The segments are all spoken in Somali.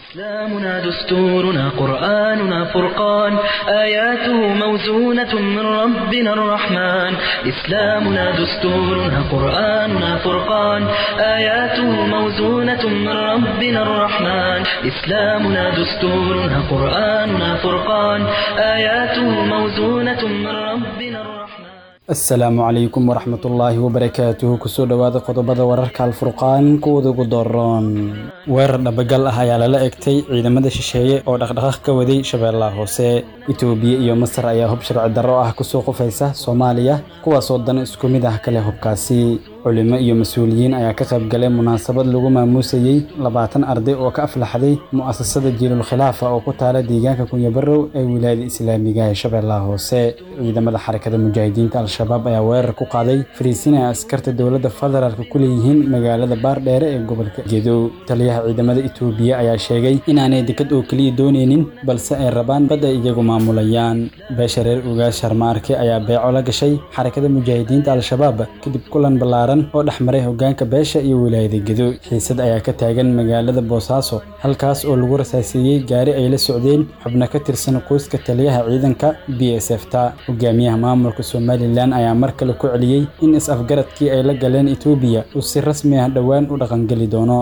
إسلامنا دستورنا قرآننا فرقان آياته موزونة من ربنا الرحمن إسلامنا دستورنا قرآننا فرقان آياته موزونة من ربنا الرحمن إسلامنا دستورنا قرآننا فرقان آياته موزونة من ربنا الرحمن asalaamu calaykum waraxmatullaahi wabarakaatuhu kusoo dhowaada qodobada wararka alfurqaan kuwada ugu dooron weerar dhabagal ah ayaa lala egtay ciidamada shisheeye oo dhaqdhaqaaq ka waday shabeellaha hoose itoobiya iyo masar ayaa hub sharci darro ah kusoo qufaysa soomaaliya kuwaasoo dan isku mid ah kale hubkaasi culimo iyo mas-uuliyiin ayaa ka qayb galay munaasabad lagu maamuusayey labaatan arday oo ka aflaxday mu'asasada jiilul khilaafa oo ku taala deegaanka kunyabarow ee wilaayada islaamiga ee shabeellaha hoose ciidamada xarakada mujaahidiinta al-shabaab ayaa weerar ku qaaday fariisin ay askarta dowladda federaalk ku leeyihiin magaalada baardheere ee gobolka gedow taliyaha ciidamada itoobiya ayaa sheegay inaanay dekad oo keliya dooneynin balse ay rabaan bad ay iyagu maamulayaan beesha reer ugaas sharmaarke ayaa beeco la gashay xarakada mujaahidiinta al-shabaab kadib kulan ballaaran oo dhexmaray hogaanka beesha iyo wilaayada gedo xiisad ayaa ka taagan magaalada boosaaso halkaas oo lagu rasaaseeyey gaari ay la socdeen xubno ka tirsan qoyska taliyaha ciidanka b s f ta hogaamiyaha maamulka somalilan ayaa mar kale ku celiyey in is-afgaradkii ay la galeen etoobiya uu si rasmi ah dhowaan u dhaqangeli doono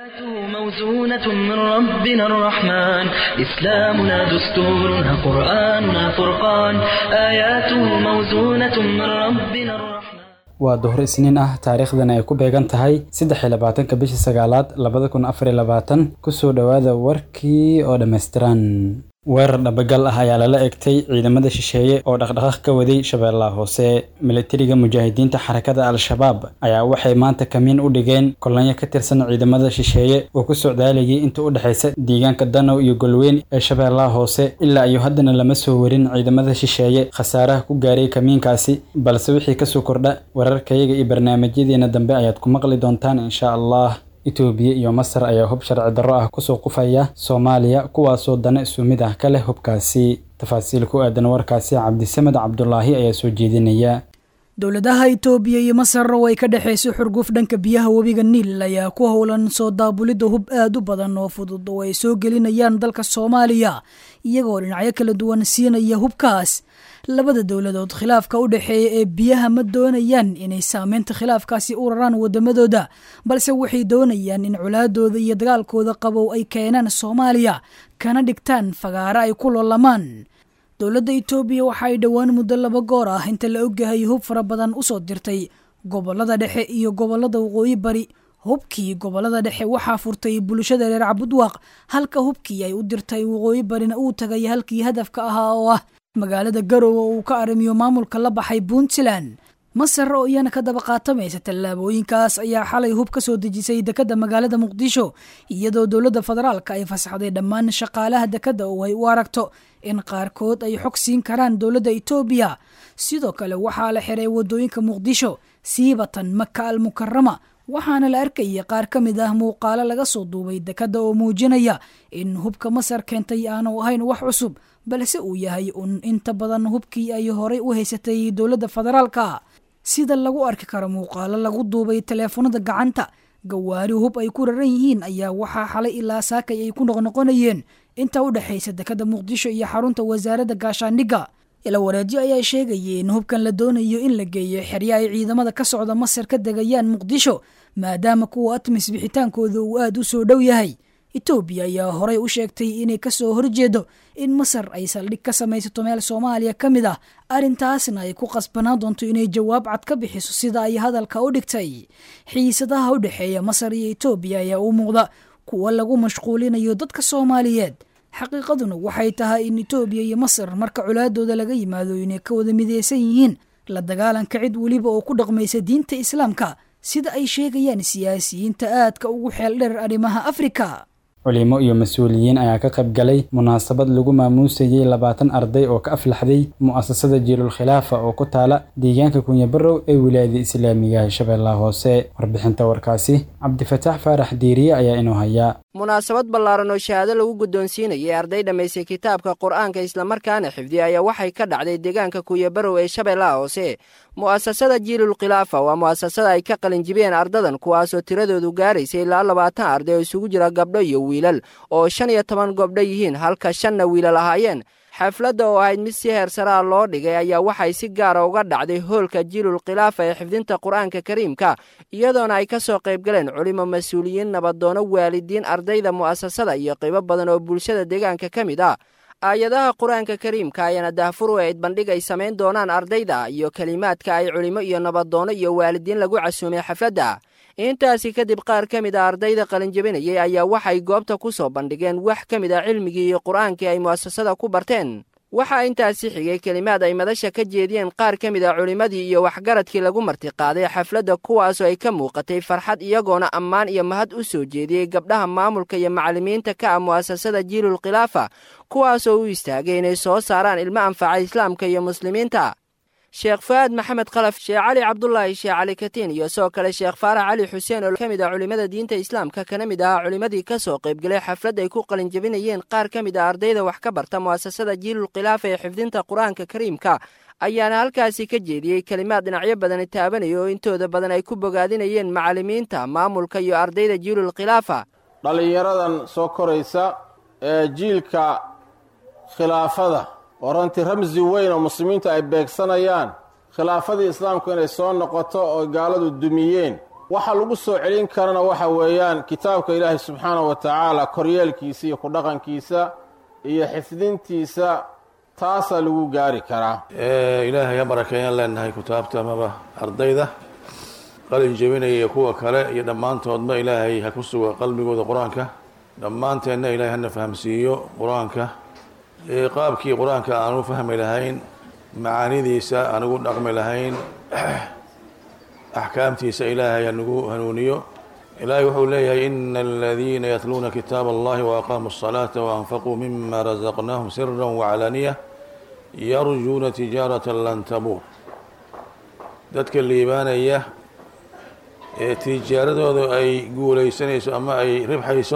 موزونة من ربنا الرحمن إسلامنا دستورنا قرآننا فرقان آياته موزونة من ربنا الرحمن waa duhur isniin ah taariikhdana ay ku beegan tahay saddex iyo labaatanka bishii sagaalaad labada kun afar iyo labaatan kusoo dhowaada warkii oo dhammaystiran weerar dhabagal ah ayaa lala egtay ciidamada shisheeye oo dhaqdhaqaaq ka waday shabeellaha hoose milatariga mujaahidiinta xarakada al-shabaab ayaa waxay maanta kamiin u dhigeen kolonyo ka tirsan ciidamada shisheeye oo ku socdaalayay inta u dhexaysa deegaanka danow iyo golweyn ee shabeellaha hoose ilaa iyo haddana lama soo warin ciidamada shisheeye khasaaraha ku gaaray kamiinkaasi balse wixii kasoo kordha wararkayaga iyo barnaamijyadeena dambe ayaad ku maqli doontaan insha allah itoobiya iyo masar ayaa hub sharci darro ah kusoo qufaya soomaaliya kuwaasoo dana isu mid ah ka leh hubkaasi tafaasiil ku aadan warkaasi cabdisamed cabdulaahi ayaa soo jeedinaya dowladaha itoobiya iyo masar oo ay ka dhexayso xurguf dhanka biyaha webiga niil ayaa ku howlan soo daabulidda hub aad u badan oo fudud oo ay soo gelinayaan dalka soomaaliya iyagoo dhinacyo kala duwan siinaya hubkaas labada dowladood khilaafka u dhexeeya ee biyaha ma doonayaan inay saameynta khilaafkaasi u raraan wadamadooda balse waxay doonayaan in colaadooda iyo dagaalkooda qabow ay keenaan soomaaliya kana dhigtaan fagaaro ay ku loolamaan dowladda itoobiya waxa ay dhowaan muddo laba goor ah inta la ogyahay hub fara badan usoo dirtay gobolada dhexe iyo gobolada waqooyi bari hubkii gobolada dhexe waxaa furtay bulshada reer cabudwaaq halka hubkii ay u dirtay waqooyi barina uu tagay halkii hadafka ahaa oo ah magaalada garowe uu ka arrimiyo maamulka la baxay puntland masar oo iyana ka daba qaatamaysa tallaabooyinkaas ayaa xalay hub ka soo dejisay dekadda magaalada muqdisho iyadoo dowladda federaalka ay fasaxday dhammaan shaqaalaha dekadda oo ay u aragto in qaarkood ay xog siin karaan dowladda itoobiya sidoo kale waxaa la xiray waddooyinka muqdisho siibatan maka al mukarama waxaana la arkaya qaar ka mid ah muuqaalo laga soo duubay dekadda oo muujinaya in hubka masar keentay aanu ahayn wax cusub balse uu yahay un inta badan hubkii ay horay u haysatay dowladda federaalka sida lagu arki karo muuqaalo lagu duubay taleefanada gacanta gawaari hub ay ku raran yihiin ayaa waxaa xalay ilaa saakay ay ku noqnoqonayeen inta u dhexaysa dekadda muqdisho iyo xarunta wasaaradda gaashaandhigga ila wareedyo ayaa sheegayay in hubkan la doonayo in la geeyo xerya ay ciidamada ka socda masar ka degayaan muqdisho maadaama kuwa atmis bixitaankooda uu aad u soo dhow yahay etoobiya ayaa horey u sheegtay inay kasoo horjeedo in masar ay saldhig ka samaysato meel soomaaliya ka mid ah arrintaasna ay ku qasbanaan doonto inay jawaab cad ka bixiso sida ay hadalka u dhigtay xiisadaha u dhexeeya masar iyo etoobiya ayaa u muuqda kuwa lagu mashquulinayo dadka soomaaliyeed xaqiiqaduna waxay tahay in etoobiya iyo masar marka colaadooda laga yimaado inay ka wada midaysan yihiin la dagaalanka cid weliba oo ku dhaqmaysa diinta islaamka sida ay sheegayaan siyaasiyiinta aadka ugu xeel dheer arrimaha afrika culimo iyo mas-uuliyiin ayaa ka qayb galay munaasabad lagu maamuusayey labaatan arday oo ka aflaxday mu'asasada jiilul khilaafa oo ku taala deegaanka kunyabarow ee wilaayada islaamiga ee shabeellaha hoose warbixinta warkaasi cabdifataax faarax diiriye ayaa inoo hayaa munaasabad ballaaran oo shahaado lagu guddoonsiinayay arday dhammaystay kitaabka qur'aanka islamarkaana xifdiya ayaa waxay ka dhacday deegaanka kuyabarow ee shabeellaha hoose mu'asasada jiilul khilaafa waa mu'asasada ay ka qalinjibiyeen ardadan kuwaasoo tiradoodu gaaraysa ilaa labaatan arday oo isugu jira gabdho iyo wiilal oo shan iyo toban gobdho yihiin halka shanna wiilal ahaayeen xafladda oo ahayd mid si heersaraa loo dhigay ayaa waxay si gaara uga dhacday hoolka jiilul khilaafa ee xifdinta qur-aanka kariimka iyadoona ay ka soo qaybgaleen culimo mas-uuliyiin nabadoono waalidiin ardayda mu'asasada iyo qaybo badan oo bulshada deegaanka ka mid ah aayadaha qur-aanka kariimka ayaana daahfur u eyd bandhig ay samayn doonaan ardayda iyo kelimaadka ay culimo iyo nabadoono iyo waalidiin lagu casuumay xafladda intaasi kadib qaar ka mid a ardayda qalinjabinayay ayaa waxay goobta ku soo bandhigeen wax ka mid a cilmigii iyo qur-aankii ay mu'asasada ku barteen waxaa intaasi xigay kelimaad ay madasha ka jeediyeen qaar ka mid a culimmadii iyo waxgaradkii lagu martiqaaday xafladda kuwaasoo ay ka muuqatay farxad iyagoona ammaan iyo mahad u soo jeediyey gabdhaha maamulka iyo macallimiinta ka ah mu'asasada jiilul khilaafa kuwaasoo u istaagay inay soo saaraan ilmo anfaca islaamka iyo muslimiinta sheekh fu'aad maxamed khalaf sheekh cali cabdulaahi sheekh cali katiin iyo sidoo kale sheekh faarax cali xuseen oo ka mid ah culimmada diinta islaamka kana mid ahaa culimmadii ka soo qaybgalay xaflad ay ku qalinjabinayeen qaar ka mid a ardayda wax ka barta mu'asasada jiilul khilaafa ee xifdinta qur-aanka kariimka ayaana halkaasi ka jeediyey kelimaad dhinacyo badani taabanaya oo intooda badan ay ku bogaadinayeen macallimiinta maamulka iyo ardayda jiilul khilaafa dhallinyaradan soo koraysa ee jiilka khilaafada oo runtii ramsi weyn oo muslimiintu ay beegsanayaan khilaafadii islaamku inay soo noqoto oo gaaladu dumiyeen waxa lagu soo celin karana waxa weeyaan kitaabka ilaahay subxaanahu wa tacaala koryeelkiisa iyo ku dhaqankiisa iyo xifdintiisa taasaa lagu gaari karaa ilaahay ha barakeeyaan leenahay kutaabta amaba ardayda qalin jebinaya iyo kuwa kale iyo dhammaantoodba ilaahay ha ku suga qalbigooda qur-aanka dhammaanteenna ilaahay hana fahamsiiyo qur-aanka qaabkii qur-aanka aan u fahmi lahayn macaanidiisa aan ugu dhaqmi lahayn axkaamtiisa ilaahay hanagu hanuuniyo ilaahay wuxuu leeyahay ina aladiina yatluuna kitaab allahi waaqaamuu الصalaata waanfaquu mima razaqnaahum sira waclaaniya yarjuuna tijaarata lan tabuur dadka liibaanaya ee tijaaradoodu ay guulaysanayso ama ay ribxayso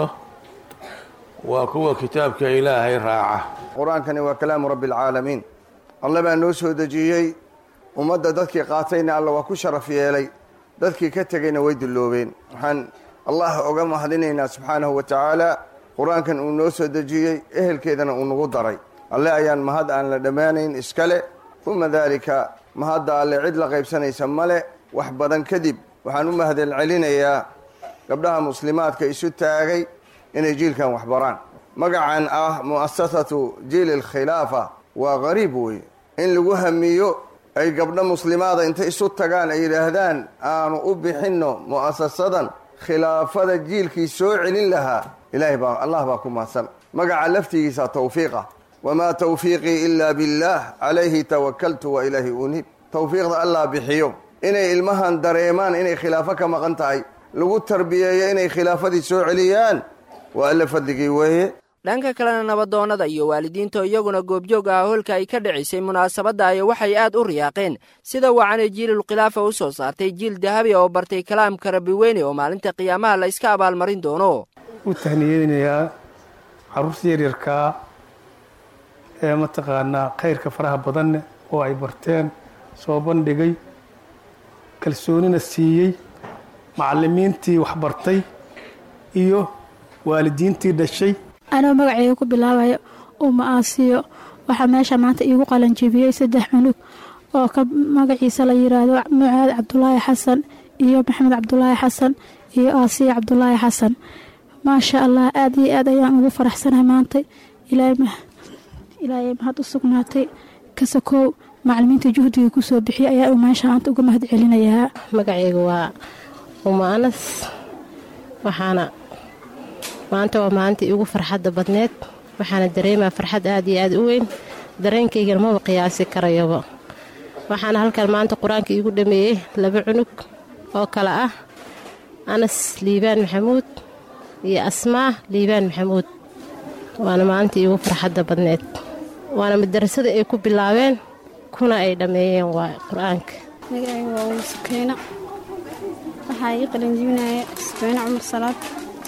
waa kuwa kitaabka ilaahay raaca qur-aankani waa kalaamu rabbi alcaalamiin alle baa noo soo dejiyey ummadda dadkii qaatayna alla waa ku sharaf yeelay dadkii ka tegayna way dulloobeen waxaan allah oga mahadinaynaa subxaanahu wa tacaala qur-aankan uu noo soo dejiyey ehelkeedana uu nagu daray alle ayaan mahad aan la dhammaanayn iskale uma daalika mahadda alle cid la qaybsanaysa male wax badan kadib waxaan u mahadel celinayaa gabdhaha muslimaadka isu taagay inay jiilkan wax baraan magacan ah mu'asasatu jiil alkhilaafa waa qariib weeye in lagu hamiyo ay gabdho muslimaada intay isu tagaan ay yidhaahdaan aanu u bixinno mu'asasadan khilaafada jiilkii soo celin lahaa ilaahay baa allah baa ku mahadsan magaca laftigiisa tawfiiqa wamaa tawfiiqii ilaa billaah calayhi tawakaltu wa ilaahi unib tawfiiqda allah bixiyo inay ilmahan dareemaan inay khilaafo ka maqan tahay lagu tarbiyeeyo inay khilaafadii soo celiyaan waa alle fadligii weeye dhanka kalena nabadoonnada iyo waalidiinta iyaguna goobjoog ah hoolka ay ka dhicisay munaasabadda ay waxay aad u riyaaqeen sida wacanay jiilul khilaafa u soo saartay jiil dahabi oo bartay kalaamka rabbi weyne oo maalinta qiyaamaha la iska abaalmarin doono u tahniyeynayaa carruurta yaryarkaa ee mataqaanaa khayrka faraha badanne oo ay barteen soo bandhigay kalsoonina siiyey macallimiintii wax bartay iyo waalidiintii dhashay anoo magaceyga ku bilaabayo uma aasiyo waxaa meesha maanta iigu qalanjibiyey saddex cunug oo ka magaciisa la yiraahdo mucaad cabdulaahi xasan iyo maxamed cabdulaahi xasan iyo aasiya cabdulaahi xasan maasha allah aada iyo aad ayaan ugu faraxsanahay maanta ilaahay mahad u sugnaatay kasakoow macalimiinta juhdiga kusoo bixiyay ayaa meesha maanta uga mahad celinayaa magaceyga waa uma anas waxaana maanta waa maalintii igu farxadda badneed waxaana dareemaa farxad aad iyo aad u weyn dareenkaygana maba qiyaasi karayaba waxaana halkan maanta qur-aanka iigu dhameeyey laba cunug oo kale ah anas liibaan maxamuud iyo asmaa liibaan maxamuud waana maalintii iigu farxadda badneed waana madarasada ay ku bilaabeen kuna ay dhammeeyeen waa qur-aanka magacayga waa umu sakeyno waxaa ii qalinjibinaya sakeyno cumar salaad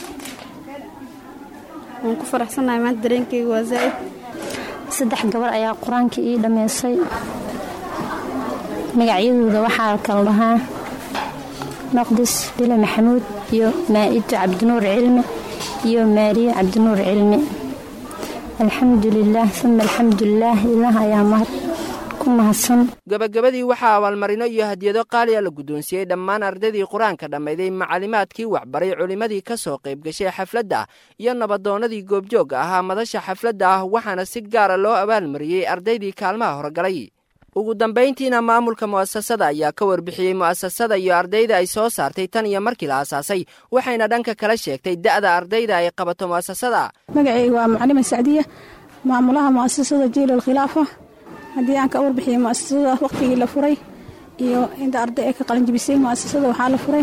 waan ku faraxsannahay maanta dareenkayga waa zaa'id saddex gabar ayaa qur-aanka ii dhammaysay magacyadooda waxaa kala dhahaa maqdis bile maxamuud iyo maa'ido cabdinuur cilmi iyo maariye cabdinuur cilmi alxamdulilaah uma alxamdulilaah ilaah ayaa mahad ku mahadsan gabagabadii waxaa abaalmarino iyo hadiyado qaaliya la guddoonsiiyey dhammaan ardaydii qur-aanka dhammayday macalimaadkii waxbaray culimmadii ka soo qayb gashay xafladda iyo nabadoonnadii goobjoogga ahaa madasha xafladda ah waxaana si gaara loo abaalmariyey ardaydii kaalmaha horgalay ugu dambayntiina maamulka mu'asasada ayaa ka warbixiyey mu'asasada iyo ardayda ay soo saartay tan iyo markii la aasaasay waxayna dhanka kala sheegtay da'da ardayda ay qabato mu'asasada magacayga waa macalima sacdiya maamulaha mu'asasada jiilal khilaafa haddii aan ka warbixiyey mu'asasada wakhtigii la furay iyo inta arday ay ka qalinjibisay mu'asasada waxaa la furay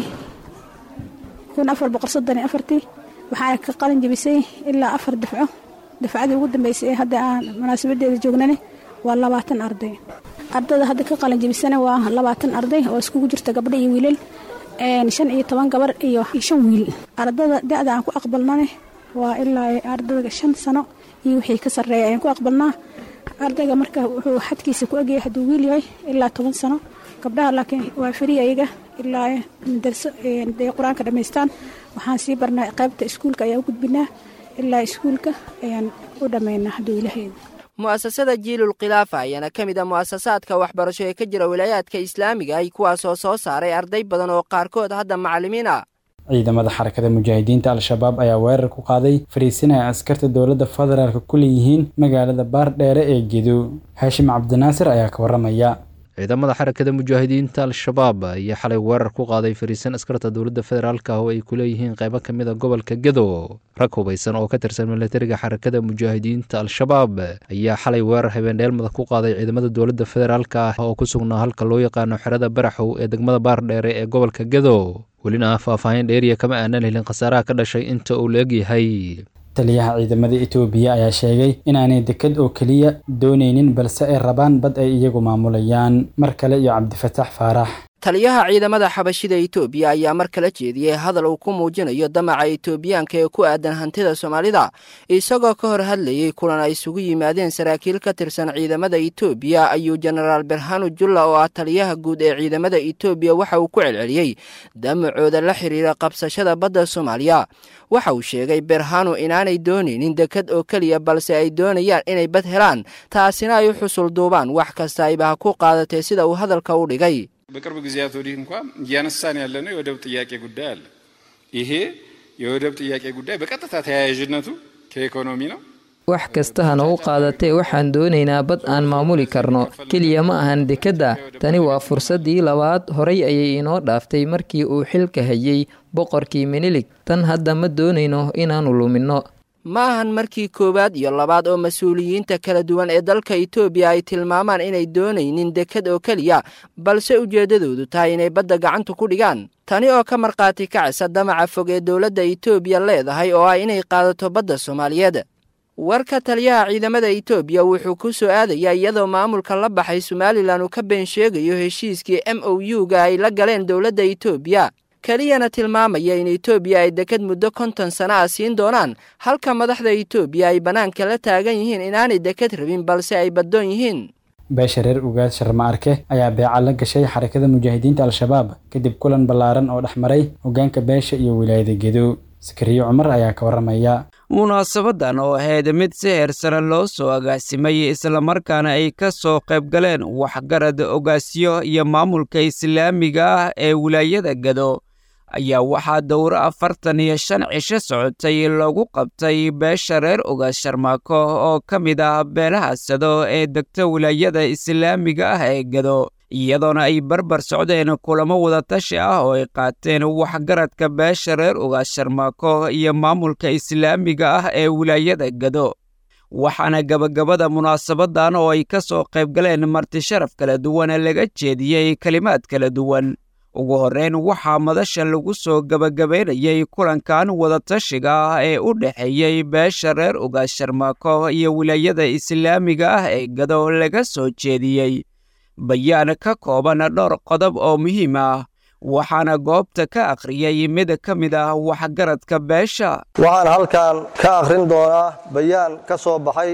kun afar boqol soddon iyo afartii waxaana ka qalinjibisay ilaa afar dafco dafcadii ugu dambeysay ee hadda aan munaasabadeeda joognane waa labaatan arday ardada hadda ka qalinjibisana waa labaatan arday oo iskugu jirta gabdho iyo wiilal shan iyo toban gabar iyo shan wiil ardada da-da aan ku aqbalnane waa ilaa ardada shan sano iyo wixii ka sarreeya ayaan ku aqbalnaa ardayga marka wuxuu xadkiisa ku egyahay hadduu wiil yahay ilaa toban sano gabdhaha laakiin waa fariya iyaga ilaa darso day qur-aanka dhammaystaan waxaan sii barnaa qaybta iskuulka ayaan u gudbinaa ilaa iskuulka ayaan u dhammaynaa hadduu ilaahayda mu'asasada jiilul khilaafa ayaana ka mid a mu'asasaadka waxbarasho ee ka jira wilaayaadka islaamiga ay kuwaasoo soo saaray arday badan oo qaarkood hadda macallimiin ah ciidamada xarakada mujaahidiinta al-shabaab ayaa weerar ku qaaday fariisin ay askarta dowladda federaalk ku leeyihiin magaalada baardheere ee gedo haashim cabdinaasir ayaa ka waramaya ciidamada xarakada mujaahidiinta al-shabaab ayaa xalay weerar ku qaaday fariisan askarta dowladda federaalk oo ay ku leeyihiin qaybo ka mid a gobolka gedo rag hubaysan oo ka tirsan milatariga xarakada mujaahidiinta al-shabaab ayaa xalay weerar habeendheelmada ku qaaday ciidamada dowladda federaalk ah oo ku sugnaa halka loo yaqaano xerada baraxow ee degmada baardheere ee gobolka gedo welina faahfaahin dheeriya kama aanan helin khasaaraha ka dhashay inta uu la egyahay taliyaha ciidamada etoobiya ayaa sheegay inaanay deked oo keliya doonaynin balse ay rabaan bad ay iyagu maamulayaan mar kale iyo cabdifataax faarax taliyaha ciidamada xabashida etoobiya ayaa mar kala jeediyey hadal uu ku muujinayo damaca etoobiyaanka ee ku aadan hantida soomaalida isagoo ka hor hadlayey kulan ay isugu yimaadeen saraakiil ka tirsan ciidamada etoobiya ayuu jenaraal berhanu julla oo ah taliyaha guud ee ciidamada etoobiya waxa uu ku celceliyey damacooda la xiriira qabsashada badda soomaaliya waxa uu sheegay berhanu inaanay doonaynin deked oo keliya balse ay doonayaan inay bad helaan taasina ay u xusul duubaan wax kasta ayba ha ku qaadatee sida uu hadalka u dhigay በቅርብ ጊዜያት ወዲህ እንኳ እያነሳን ያለነው የወደብ ጥያቄ ጉዳይ አለ። ይሄ የወደብ ጥያቄ ጉዳይ በቀጥታ ተያያዥነቱ ከኢኮኖሚ ነው። wax kasta hana u qaadatee waxaan doonaynaa bad aan maamuli karno keliya ma ahan dekedda tani waa fursaddii labaad horay ayay inoo dhaaftay markii uu xilka hayay boqorkii minilig tan hadda ma doonayno inaannu luminno ma ahan markii koowaad iyo labaad oo mas-uuliyiinta kala duwan ee dalka etoobiya ay tilmaamaan inay doonaynin deked oo keliya balse ujeeddadoodu tahay inay badda gacanta ku dhigaan tani oo ka markhaati kacisa damaca fog ee dowladda etoobiya leedahay oo ah inay qaadato badda soomaaliyeed warka taliyaha ciidamada etoobiya wuxuu ku soo aadayaa iyadoo maamulka la baxay somalilan uu ka been sheegayo heshiiskii m o u-ga ay la galeen dowladda etoobiya keliyana tilmaamaya in etoobiya ay deked muddo konton sana ah siin doonaan halka madaxda etoobiya ay bannaanka la taagan yihiin inaanay deked rabin balse ay baddoon yihiin beesha reer ugaad sharma arke ayaa beeca la gashay xarakada mujaahidiinta al-shabaab kadib kulan ballaaran oo dhex maray hoggaanka beesha iyo wilaayada gedo sakariyo cumar ayaa ka warramaya munaasabadan oo ahayd mid si heer sare loo soo agaasimay islamarkaana ay ka soo qayb galeen waxgarad ogaasyo iyo maamulka islaamiga ah ee wilaayada gado ayaa waxaa dowro afartan iyo shan cisho socotay lagu qabtay beesha reer ogaas sharmaako oo ka mid ah beelaha sado ee degta wilaayada islaamiga ah ee gado iyadoona ay barbar socdeen kulamo wadatashi ah oo ay qaateen waxgaradka beesha reer ogaas sharmaako iyo maamulka islaamiga ah ee wilaayada gado waxaana gabagabada munaasabadan oo ay ka soo qayb galeen marti sharaf kala duwan laga jeediyey kelimaad kala duwan ugu horreyn waxaa madasha lagu soo gabagabaynayay kulankan wadatashiga ah ee u dhexeeyey beesha reer ogaas sharmaako iyo wilaayada islaamiga ah ee gado laga soo jeediyey bayaan ka kooban dhowr qodob oo muhiim ah waxaana goobta ka akhriyey mid ka mid ah waxgaradka beesha waxaan halkan ka akhrin doonaa bayaan ka soo baxay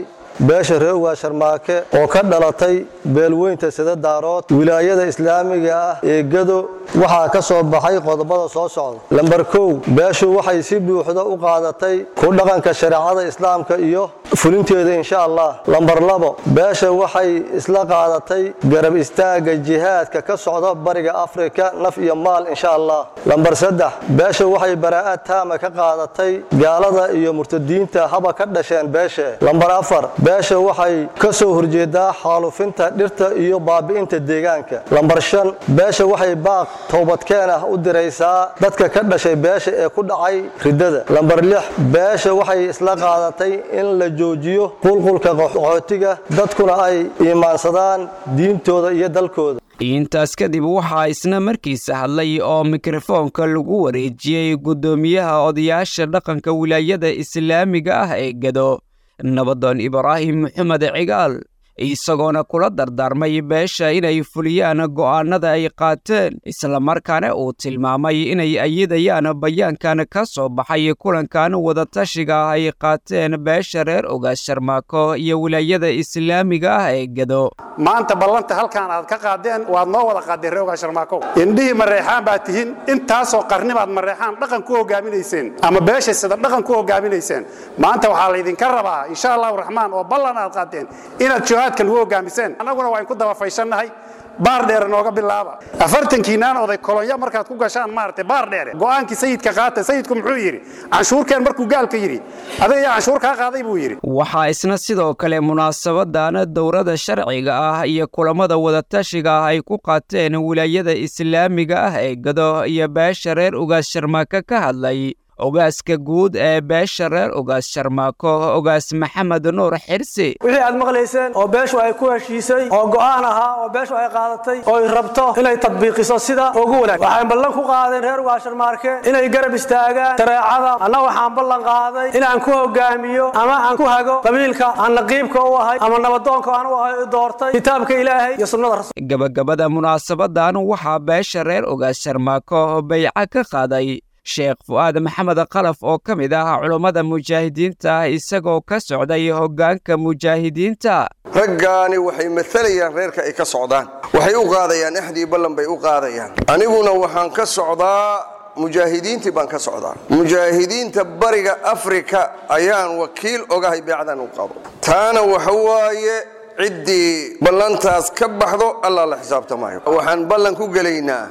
beesha reer ugaas sharmaake oo ka dhalatay beelweynta sida daarood wilaayada islaamiga ah ee gado waxaa ka soo baxay qodobada soo socda lambar kow beeshu waxay si buuxda u qaadatay ku dhaqanka shareecada islaamka iyo fulinteeda insha allah lambar labo beesha waxay isla qaadatay garab istaagga jihaadka ka socda bariga afrika naf iyo maal insha allah lambar saddex beesha waxay baraa'ad taama ka qaadatay gaalada iyo murtadiinta haba ka dhasheen beeshe lambar afar beesha waxay ka soo horjeedaa xaalufinta dhirta iyo baabi'inta deegaanka lambar shan beesha waxay baaq toobadkeen ah u diraysaa dadka ka dhashay beesha ee ku dhacay riddada lambar lix beesha waxay isla qaadatay in la joojiyo qulqulka qaxootiga dadkuna ay iimaansadaan diintooda iyo dalkooda intaas kadib waxaa isna markiisa hadlay oo mikrofoonka lagu wareejiyey guddoomiyaha odayaasha dhaqanka wilaayada islaamiga ah ee gado nabadoon ibraahim maxamed cigaal isagoona kula dardaarmay beesha inay fuliyaan go'aanada ay qaateen islamarkaana uu tilmaamay inay ayidayaan bayaankan ka soo baxay kulankan wadatashiga ah ay qaateen beesha reer ogaas sharmaako iyo wilaayada islaamiga ah ee gado maanta ballanta halkaan aad ka qaadeen waad noo wada qaadeen reer ogaas sharmaako indhihii mareexaan baad tihiin intaasoo qarnibaad mareexaan dhaqan ku hogaaminayseen ama beesha sida dhaqan ku hogaaminayseen maanta waxaa laydinka rabaa insha allahu raxmaan oo ballan aad qaateen inaad jihaadka lagu hogaamiseen annaguna waa inku daba fayshannahay baar dheere nooga bilaaba afartankiinaan oday kolonyo markaad ku gashaan maaragtay baar dheere go'aankii sayidka qaata sayidku muxuu yidhi canshuurkeen markuu gaalka yidhi adiga yaa canshuur kaa qaaday buu yidhi waxaa isna sidoo kale munaasabadan dowrada sharciga ah iyo kulamada wadatashiga ah ay ku qaateen wilaayada islaamiga ah ee gado iyo beesha reer ugaas sharmaake ka hadlay ogaaska guud ee beesha reer ogaas sharmaako ogaas maxamed nuur xirsi wixii aad maqlayseen oo beeshu ay ku heshiisay oo go'aan ahaa oo beeshu ay qaadatay oo ay rabto inay tadbiiqiso sida ugu wanaag waxay ballan ku qaadeen reer ogaas sharmaarke inay garab istaagaan shareecada anna waxaan ballan qaaday inaan ku hogaamiyo ama aan ku hago qabiilka aan naqiibka u ahay ama nabadoonka aan u ahay doortay kitaabka ilaahay iyo sunnada rasuul gabagabada munaasabadan waxaa beesha reer ogaas sharmaako bayca ka qaaday sheekh fu'aad maxamed qalaf oo ka mid ah culummada mujaahidiinta isagoo ka socday hoggaanka mujaahidiinta raggaani waxay maalayaan reerka ay ka socdaan waxay u qaadayaan axdii ballan bay u qaadayaan aniguna waxaan ka socdaa mujaahidiintii baan ka socdaa mujaahidiinta bariga afrika ayaan wakiil ogahay beecdan u qabo taana waxa waaye ciddii ballantaas ka baxdo allah la xisaabtamayo waxaan ballan ku gelaynaa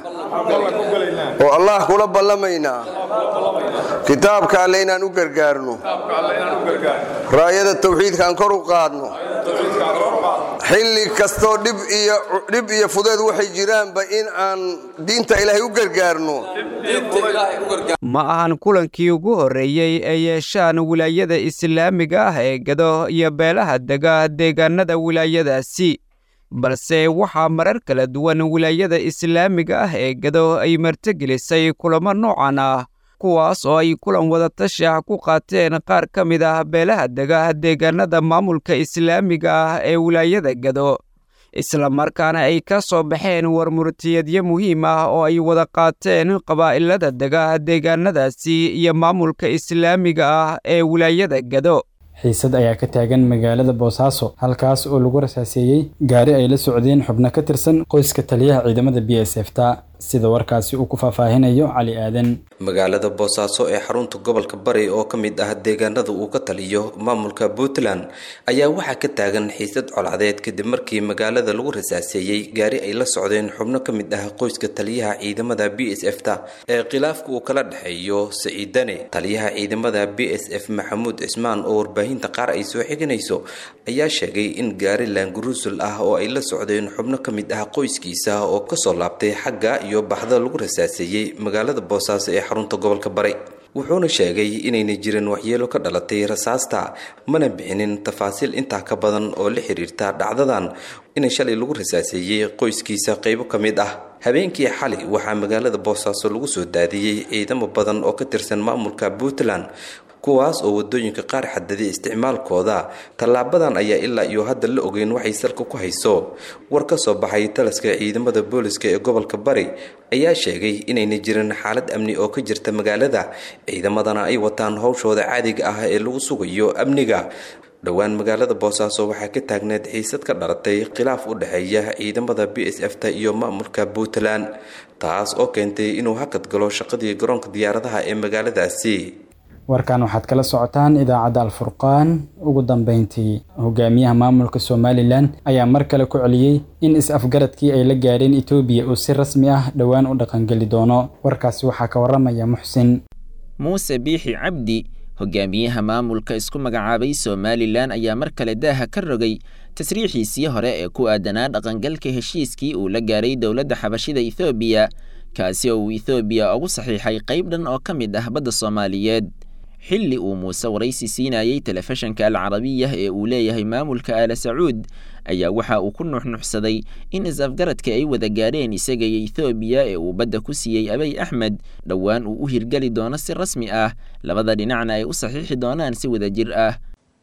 oo allah kula ballamaynaa kitaabka alle inaan u gargaarno raayada tawxiidka aan kor u qaadno xilli kastoo dhib iyo fudeed waxay jiraanba in aan diinta ilaahay u gargaarno ma ahan kulankii ugu horreeyey ee yeeshaan wilaayada islaamiga ah ee gado iyo beelaha dega deegaanada wilaayadaasi balse waxaa marar kala duwan wilaayada islaamiga ah ee gado ay martigelisay kulamo noocan ah kuwaas oo ay kulan wadatashi ah ku qaateen qaar ka mid ah beelaha dega deegaanada maamulka islaamiga ah ee wilaayada gado islamarkaana ay ka soo baxeen warmurtiyadyo muhiim ah oo ay wada qaateen qabaa'ilada dega deegaanadaasi iyo maamulka islaamiga ah ee wilaayada gado xiisad ayaa ka taagan magaalada boosaaso halkaas oo lagu rasaaseeyey gaari ay la socdeen xubno ka tirsan qoyska taliyaha ciidamada b s f ta sida warkaasi uu ku faahfaahinayo cali aadan magaalada boosaaso ee xarunta gobolka bari oo ka mid ah deegaanada uu ka taliyo maamulka puntland ayaa waxaa ka taagan xiisad colcadeed kadib markii magaalada lagu rasaaseeyey gaari ay la socdeen xubno ka mid ah qoyska taliyaha ciidamada b s f ta ee khilaafka uu kala dhexeeyo saciidane taliyaha ciidamada b s f maxamuud cismaan oo warbaahinta qaar ay soo xiganayso ayaa sheegay in gaari laanguruusul ah oo ay la socdeen xubno ka mid ah qoyskiisa oo kasoo laabtay xagga iyo baxda lagu rasaaseeyey magaalada boosaaso ee xarunta gobolka bari wuxuuna sheegay inayna jirin waxyeelo ka dhalatay rasaasta mana bixinin tafaasiil intaa ka badan oo la xiriirta dhacdadan in shalay lagu rasaaseeyey qoyskiisa qaybo ka mid ah habeenkii xali waxaa magaalada boosaaso lagu soo daadiyey ciidamo badan oo ka tirsan maamulka puntland kuwaas oo wadooyinka qaar xadaday isticmaalkooda tallaabadan ayaa ilaa iyo hadda la ogeyn waxay salka ku hayso war ka soo baxay taliska ciidamada booliska ee gobolka bari ayaa sheegay inayna jirin xaalad amni oo ka jirta magaalada ciidamadana ay wataan howshooda caadiga ah ee lagu sugayo amniga dhowaan magaalada boosaaso waxaa ka taagneed xiisad ka dhalatay khilaaf u dhexeeya ciidamada b s f ta iyo maamulka puntland taas oo keentay inuu hakad galo shaqadii garoonka diyaaradaha ee magaaladaasi warkan waxaad kala socotaan idaacadda alfurqaan ugu dambeyntii hogaamiyaha maamulka somalilan ayaa mar kale ku celiyey in is-afgaradkii ay la gaadheen etoobiya uu si rasmi ah dhowaan u dhaqangeli doono warkaasi waxaa ka waramaya muxsin muuse biixi cabdi hogaamiyaha maamulka isku magacaabay somalilan ayaa mar kale daaha ka rogay tasriixiisii hore ee ku aadanaa dhaqangalka heshiiskii uu la gaaray dowladda xabashida ethoobiya kaasi oo uu ethoobiya ugu saxiixay qayb dhan oo ka mid ah badda soomaaliyeed xilli uu muuse waraysi siinayey telefishanka alcarabiya ee uu leeyahay maamulka aala sacuud ayaa waxa uu ku nuxnuxsaday in is-afgaradka ay wada gaadheen isaga iyo ethoobiya ee uu badda ku siiyey abay axmed dhowaan uu u hirgeli doono si rasmi ah labada dhinacna ay u saxiixi doonaan si wada jir ah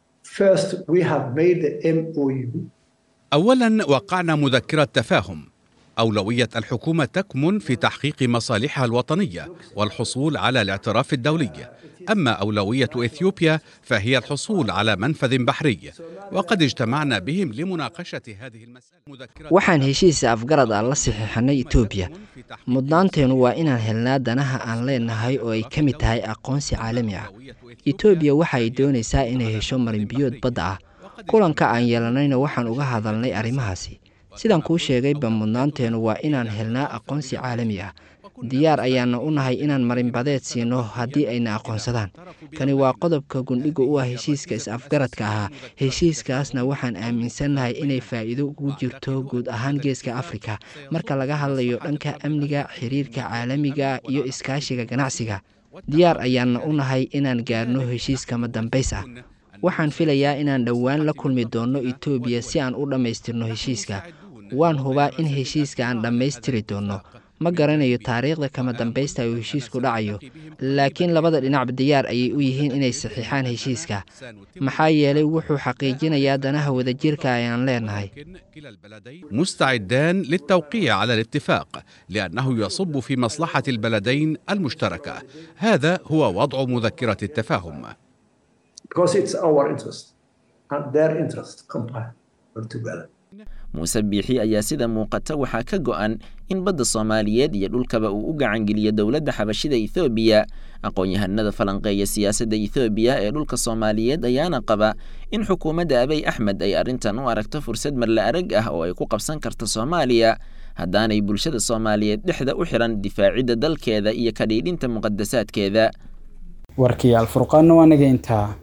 أولا وقعنا مذكرة تفاهم أولوية الحكومة تكمن في تحقيق مصالحها الوطنية والحصول على الاعتراف الدولي أما أولوية إثيوبيا فهي الحصول على منفذ بحري وقد اجتمعنا بهم لمناقشة هذه المسألة waxaan heshiis afgarad aan la saxiixanay etoobiya mudnaanteenu waa inaan helnaa danaha aan leenahay oo ay ka mid tahay aqoonsi caalami ah etoobiya waxa ay doonaysaa inay hesho marinbiyood badda ah kulanka aan yeelanayna waxaan uga hadalnay arrimahaasi sidaan kuu sheegayba mudnaanteenu waa inaan helnaa aqoonsi caalami ah diyaar ayaana u nahay inaan marinbadeed siino haddii ayna aqoonsadaan kani waa qodobka gundhiga u ah heshiiska is-afgaradka ahaa heshiiskaasna waxaan aaminsannahay inay faa'iido ugu jirto guud ahaan geeska afrika marka laga hadlayo dhanka amniga xiriirka caalamiga iyo iskaashiga ganacsiga diyaar ayaana u nahay inaan gaarno heshiiskama dambays ah waxaan filayaa inaan dhowaan la kulmi doonno etoobiya si aan u dhammaystirno heshiiska waan hubaa in heshiiska aan dhammaystiri doonno ma garanayo taariikhda kama dambaysta uu heshiisku dhacayo laakiin labada dhinacba diyaar ayay u yihiin inay saxiixaan heshiiska maxaa yeelay wuxuu xaqiijinayaa danaha wadajirka ayaan leenahay مستعدان للتوقيع على الاتفاق لأنه يصب في مصلحة البلدين المشتركة هذا هو وضع مذكرة التفاهم because it's our interest and their interest combined together. muuse biixi ayaa sida muuqata waxaa ka go'an in badda soomaaliyeed iyo dhulkaba uu u gacangeliyo dowladda xabashida ethoobiya aqoon-yahanada falanqeeya siyaasadda ethoobiya ee dhulka soomaaliyeed ayaana qaba in xukuumadda abay axmed ay arrintan u aragto fursad marla arag ah oo ay ku qabsan karto soomaaliya haddaanay bulshada soomaaliyeed dhexda u xiran difaacidda dalkeeda iyo kadhiidhinta muqadasaadkeeda warkii alfurqaanna waa naga intaa